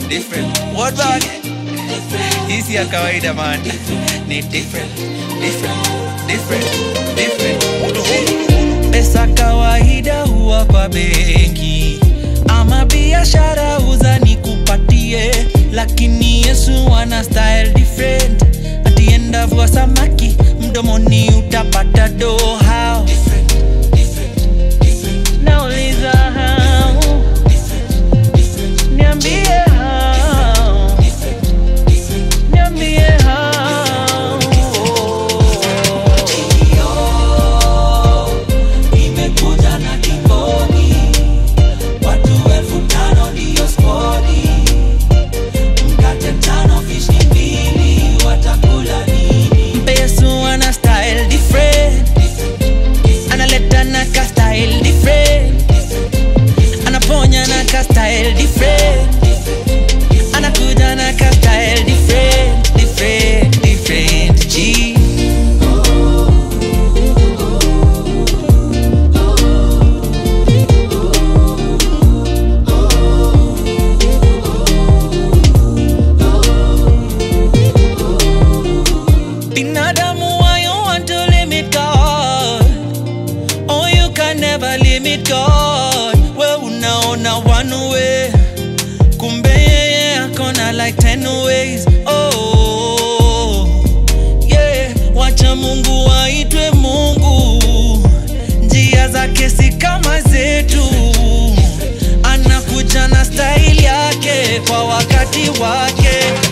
different. What bag? Hii si ya kawaida man. Ni different, different, different, different. Pesa kawaida huwa kwa benki ama biashara uza nikupatie, lakini Yesu ana style different. Atiendavua samaki mdomoni utapata do how nauliza how niambie how niambie how Nimekuja na kibodi, watu elfu tano ndiyo skodi, mkate tano, fish ni mbili, watakula nini? Yesu ana style different analeta na ka style different anaponya na ka style different anakuja na ka style different different different G binadamu why you want to limit God Oh, you can never limit God. We unaona one way, kumbe yeye akona like ten ways. Oh, yeah, wacha Mungu aitwe Mungu, njia zake si kama zetu, anakuja na style yake kwa wakati wake.